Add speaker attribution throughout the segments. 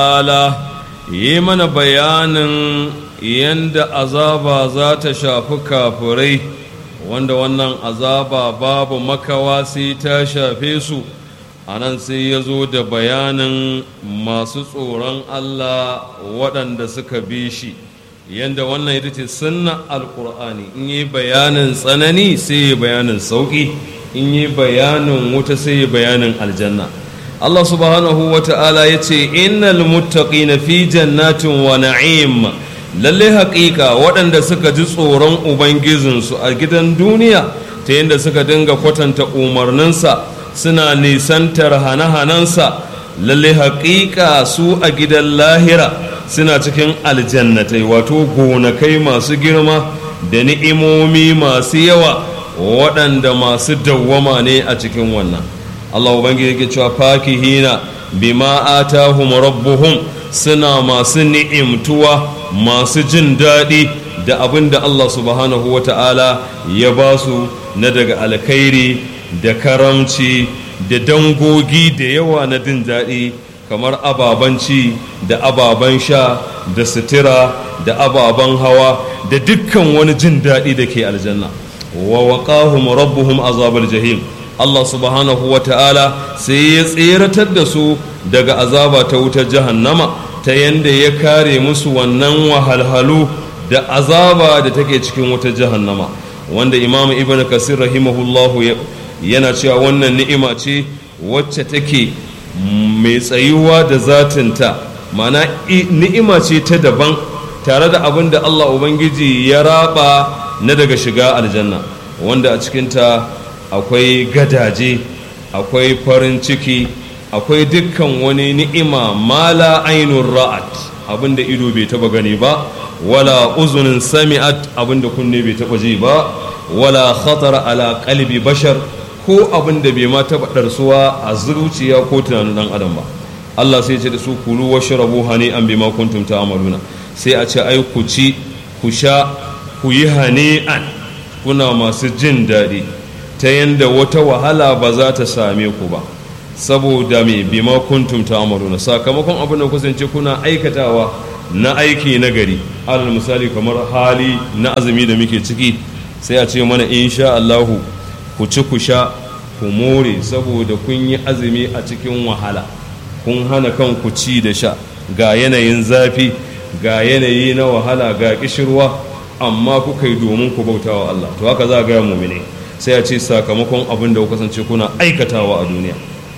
Speaker 1: ta'ala yi mana bayanin yadda azaba za ta shafi kafirai wanda wannan azaba babu makawa sai ta shafe su a nan sai ya zo da bayanin masu tsoron Allah waɗanda suka bi shi yadda wannan ita ce sunna alƙur'ani in yi bayanin tsanani sai yi bayanin sauƙi in yi bayanin wuta sai yi bayanin aljanna Allah subhanahu wa ta'ala ya ce innal muttaqina fi jannatin wa na'im lalle haƙiƙa waɗanda suka ji tsoron ubangijinsu a gidan duniya ta yadda suka dinga kwatanta umarninsa suna nisantar hane-hanensa lalle haƙiƙa su a gidan lahira suna cikin aljannatai wato gonakai masu girma da ni'imomi masu yawa waɗanda masu dawwama ne a cikin wannan Allah ubangiji yake cewa fakihina bima atahum rabbuhum suna masu ni'imtuwa masu jin daɗi da abin da Allah subhanahu wa ta'ala ya ba su na daga alkhairi da karamci da dangogi da yawa na jin daɗi kamar ababen ci da ababen sha da sutura da ababen hawa da dukkan wani jin daɗi da ke aljanna wa waqahum rabbuhum azabal jahim Allah subhanahu wa ta'ala sai ya tseratar da su daga azaba ta wutar jahannama ta yanda ya kare musu wannan wahalhalu da azaba da take cikin wutar jahannama wanda imam ibn kasir rahimahullahu yana cewa wannan ni'ima ce wacce take mai tsayuwa da zatinta mana ni'ima ce ta daban tare da abin da Allah ubangiji ya raba na daga shiga aljanna wanda a cikinta akwai gadaje akwai farin ciki akwai dukkan wani ni'ima mala ainun ra'at abinda ido bai taba gani ba wala uzunin sami'at abinda kunne bai taba ji ba wala khatara ala qalbi bashar ko abinda bai ma taba darsuwa a zuciya ko tunanin dan adam ba Allah sai ya ce da su kulu washrabu hani'an bima kuntum ta'maluna sai a ce ai ku ci ku sha ku yi hani'an kuna masu jin daɗi ta yanda wata wahala ba za ta same ku ba saboda me bima kuntum ta'maluna sakamakon abin da kusance kuna aikatawa na aiki na gari alal misali kamar hali na azumi da muke ciki sai a ce mana insha Allahu ku ci ku sha ku more saboda kun yi azumi a cikin wahala kun hana kanku ci da sha ga yanayin zafi ga yanayi na wahala ga kishirwa amma kuka yi domin ku bautawa Allah to haka za ga mu'mini sai a ce sakamakon abin da ku kasance kuna aikatawa a duniya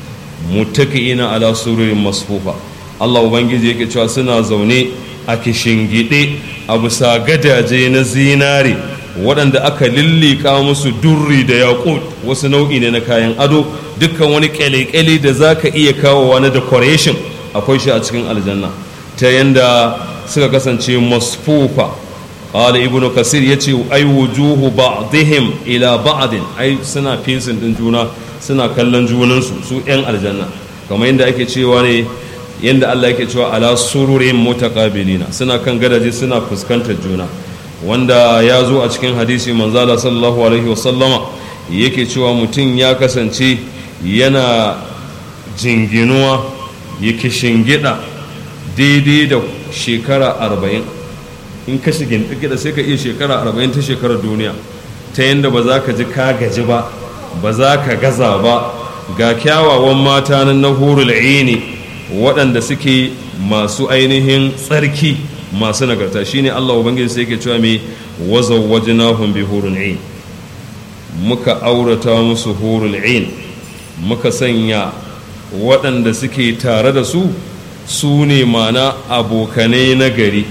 Speaker 1: muttaqi'ina ala sururin masfufa Allah ubangiji yake cewa suna zaune a kishingide a bisa gadaje na zinare waɗanda aka lillika musu durri da yaƙut wasu nau'i ne na kayan ado dukkan wani ƙyale-ƙyale da za ka iya kawowa na decoration akwai shi a cikin aljanna ta yanda suka kasance masfufa قال ابن كثير يتي أي وجوه بعضهم إلى بعض أي سنة فيسن دين جونا سنة كلن جونن سو سو ين الجنة كما يند أكي تشيواني يند الله أكي تشيوا على سرور متقابلين سنة كان قدجي سنة فسكنت جونا wanda ya zo a cikin hadisi manzala sallallahu alaihi wasallama yake cewa mutum ya kasance yana jinginuwa yake shingida daidai da shekara arba'in in ka shigin da sai ka iya shekara arba'in ta shekarar duniya ta yadda ba za ka ji ka gaji ba ba za ka gaza ba ga kyawawan mata na hurul aini waɗanda suke masu ainihin tsarki masu nagarta shine Allah ubangiji sai yake cewa mai wazawwajnahum bi hurul ain muka aurata musu hurul ain muka sanya waɗanda suke tare da su su ne mana abokanai na gari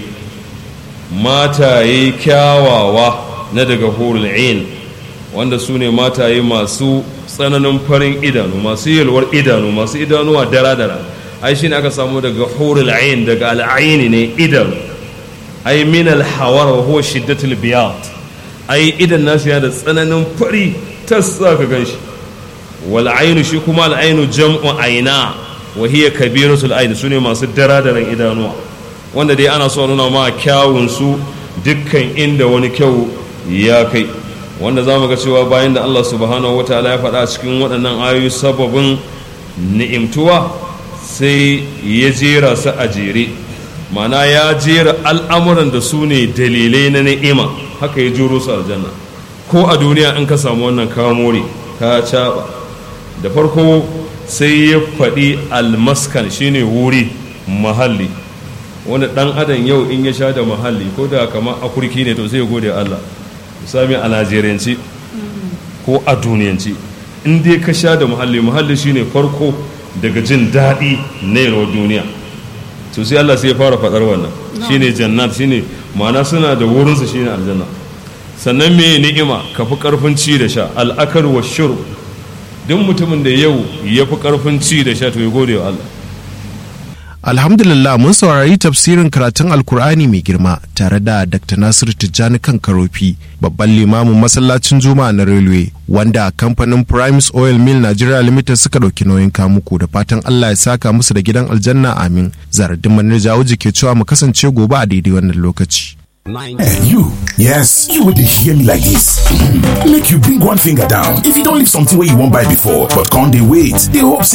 Speaker 1: mataye kyawawa na daga hurul ain wanda su ne mataye masu tsananin farin idanu masu yalwar idanu masu idanuwa dara-dara ai shi ne aka samu daga hurul ain daga al'aini ne idanu ai min alhawar wa huwa shiddatul biyad ai idan nasu ya da tsananin fari tas za ka gan shi wal ainu shi kuma al ainu jam'u aina wa hiya kabiratul ain sune masu dara-daran idanuwa wanda dai ana so nuna ma kyawun su dukkan inda wani kyau ya kai wanda za mu ga cewa bayan da Allah subhanahu wa ta'ala ya faɗa cikin waɗannan ayoyi sababin ni'imtuwa sai ya jera su a jere mana ya jera al'amuran da su ne dalilai na ni'ima haka ya juro su aljanna ko a duniya in ka samu wannan kamore ka caɓa da farko sai ya faɗi almaskan shine wuri mahalli wani ɗan adam yau in ya sha da mahalli ko da kamar akurki ne to sai ya gode Allah sami a najeriyanci ko a duniyanci in dai ka sha da muhalli muhalli shine farko daga jin daɗi na yalwar duniya to sai Allah sai ya fara faɗar wannan shine jannat shine ma'ana suna da wurinsa shine aljanna sannan me ni'ima ka fi ƙarfin ci da sha al'akar wa shuru duk mutumin da yau ya fi ƙarfin ci da sha to ya gode wa Allah
Speaker 2: Alhamdulillah mun saurari tafsirin karatun Alkur'ani mai girma tare da Dr. Nasir Tijjani kan Karofi, babban limamin masallacin Juma'a na Railway, wanda kamfanin Primes Oil Mill Nigeria Limited suka ɗauki nauyin kamuku da fatan Allah ya saka musu da gidan aljanna amin. Zaradin Manir Jawuji ke cewa mu kasance gobe a daidai wannan lokaci.
Speaker 3: Eh, you yes you wey dey hear me like dis make you bring one finger down if you don leave something wey you wan buy before but come dey wait dey hope say